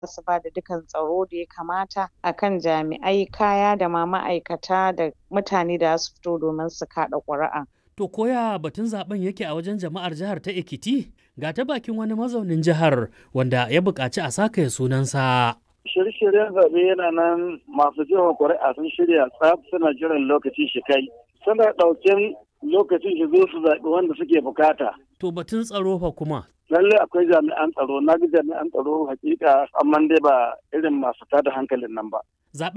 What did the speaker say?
su ba da dukan tsaro da ya kamata akan jami'ai kaya da ma ma'aikata da mutane da su fito domin su kaɗa ƙuri'a. To koya batun zaben yake a wajen jama'ar jihar ta Ekiti? Ga ta bakin wani mazaunin jihar wanda ya buƙaci a saka sunansa. Shirye-shiryen zaɓe yana nan masu jefa ƙuri'a sun shirya tsaf suna jiran lokaci shi kai. Suna ɗauken lokacin shi zo su zaɓi wanda suke bukata. To batun tsaro fa kuma. Lallai akwai jami'an tsaro, na ga jami'an tsaro hakika amma dai ba irin masu tada hankalin nan ba.